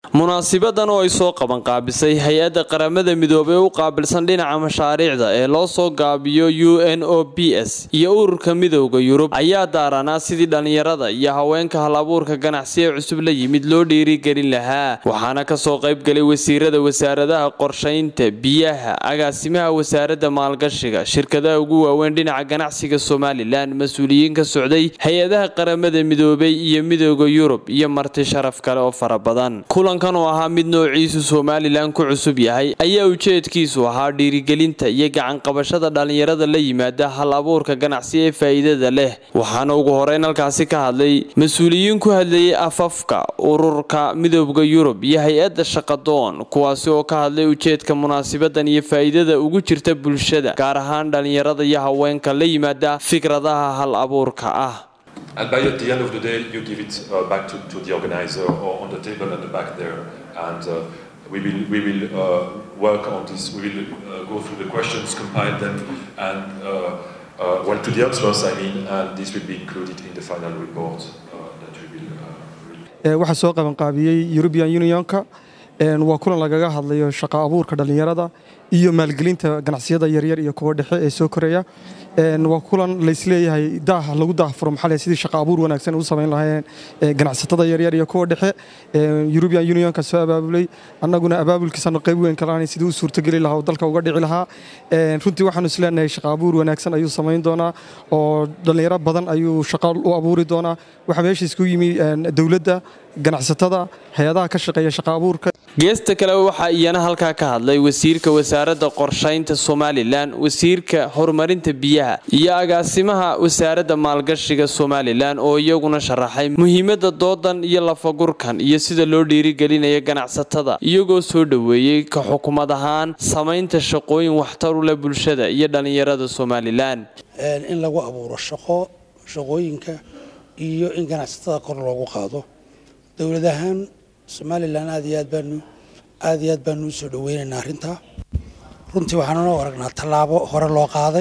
munaasibadan oo ay soo qabanqaabisay hay-adda qaramada midoobey u qaabilsan dhinaca mashaariicda ee loo soo gaabiyo u n o b s iyo ururka midowda yurub ayaa daaranaa sidii dhallinyarada iyo haweenka hal-abuurka ganacsi ee cusub la yimid loo dhiirigelin lahaa waxaana kasoo qaybgalay wasiirada wasaaradaha qorshaynta biyaha agaasimaha wasaaradda maalgashiga shirkadaha ugu waaweyn dhinaca ganacsiga somalilan mas-uuliyiin ka socday hay-adaha qaramada midoobey iyo midowda yurub iyo marti sharaf kale oo fara badan kulankan oo ahaa mid noociisu somalilan ku cusub yahay ayaa ujeedkiisu ahaa dhiirigelinta iyo gacanqabashada dhallinyarada la yimaada hal abuurka ganacsi ee faa'iidada leh waxaana ugu horeyn halkaasi ka hadlay mas-uuliyiin ku hadlayay afafka ururka midooda yurub iyo hay-adda shaqadoon kuwaasi oo ka hadlay ujeedka munaasabadan iyo faa'iidada ugu jirta bulshada gaar ahaan dhallinyarada iyo haweenka la yimaada fikradaha hal abuurka ah And by at the end of the day, you give it uh, back to, to the organizer or on the table at the back there. And uh, we will, we will uh, work on this. We will uh, go through the questions, compile them, and uh, uh, well, to the experts, I mean, and this will be included in the final report uh, that we will uh, release. waxaa soo qabanqaabiyey European Unionka waa kulan lagaga hadlayo shaqo abuurka dhallinyarada iyo maalgelinta ganacsiyada yaryar iyo kuwa dhexe ee soo koraya waa kulan laysleeyahay daah lagu daahfuro maxaa leh sidii shaqo abuur wanaagsan u samayn lahaayeen ganacsatada yaryar iyo kuwa dhexe European Unionka soo abaabulay annaguna abaabulkiisana qayb weyn ka lahayn sidii u suurtageli lahaa oo dalka uga dhici lahaa runtii waxaanu isleenahay shaqo abuur wanaagsan ayuu samayn doonaa oo dhallinyaro badan ayuu shaqo u abuuri doonaa waxaa meesha isku yimi dowladda ganacsatada hay-adaha ka shaqeeya shaqo abuurka geesta kale waxaa iyana halkaa ka hadlay wasiirka wasaaradda qorshaynta somalilan wasiirka horumarinta biyaha iyo agaasimaha wasaaradda maalgashiga somalilan oo iyaguna sharaxay muhiimadda doodan iyo lafagurkan iyo sida loo dhiirigelinayo ganacsatada iyagoo soo dhoweeyey ka xukumad ahaan samaynta shaqooyin waxtar u leh bulshada iyo dhallinyarada somalilan in lagu abuuro shaqo shaqooyinka iyo in ganacsatada kor loogu qaado dowlad ahaan somalilan aad iyo aad baanu aad iyo aad baanu u soo dhaweynaynaa arrintaa runtii waxaanu noo aragnaa tallaabo hore loo qaaday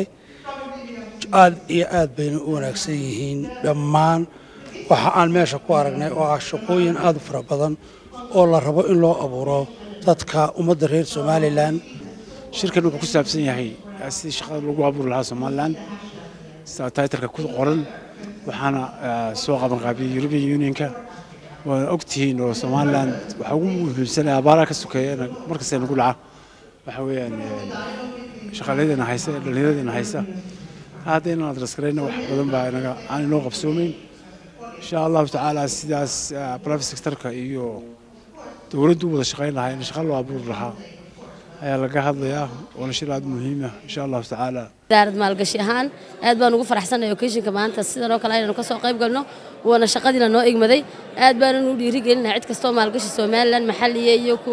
aad iyo aad bayna u wanaagsan yihiin dhammaan waxa aan meesha ku aragnay oo ah shaqooyin aad u fara badan oo la rabo in loo abuuro dadka ummadda reer somalilan shirkan wuxuu ku saabsan yahay sidii shaqada lagu abuuri lahaa somalilan sida taytarka ku qoran waxaana soo qabanqaabiyey european unionka waana ogtihiin oo somalilan waxa ugu muhiimsanaya abaaraha ka sokeeya markasta nagu dhaca waxa weeyaan shaqaalayadeena haysa dhallinyaradeenna haysa hadda inaan adraskarayna wax badan baa inaga aan inoo qabsoomeyn insha allahu tacaala sidaas private sectorka iyo dowladdu u wada shaqayn lahaa in shaqa loo abuuri lahaa ayaa laga hadlayaa waana shir aad muhiima insha allahu tacaala wasaarad maalgashi ahaan aad baan ugu faraxsanay occasionka maanta sidan oo kale aynu ka soo qayb galno waana shaqadiina noo igmaday aad baanan u dhiirigelinaha cid kastoo maalgashi somalilan maxalliya iyo ku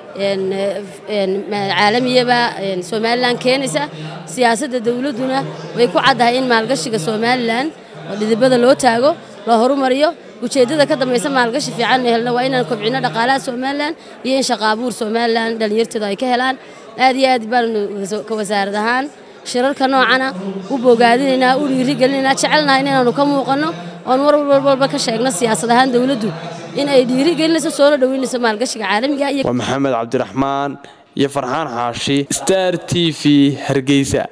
caalamiyaba somalilan keenaysa siyaasadda dowladduna way ku caddahay in maalgashiga somalilan oo dhidibada loo taago loo horumariyo ujeeddada ka dambaysa maalgashi fiican helna waa inaan kobcino dhaqaalaha somalilan iyo in shaqa abuur somalilan dhallinyarteedu ay ka helaan aad iyo aad baanu ka wasaarad ahaan shirarka noocana u bogaadinaynaa u dhiirigelinaynaa jecelnahay inaanu ka muuqanno oon war walba ka sheegno siyaasad ahaan dowladdu in ay dhiirigelinayso soona dhoweynayso maalgashiga caalamiga waa maxamed cabdiraxmaan iyo farxaan xaashi star t v hargeysa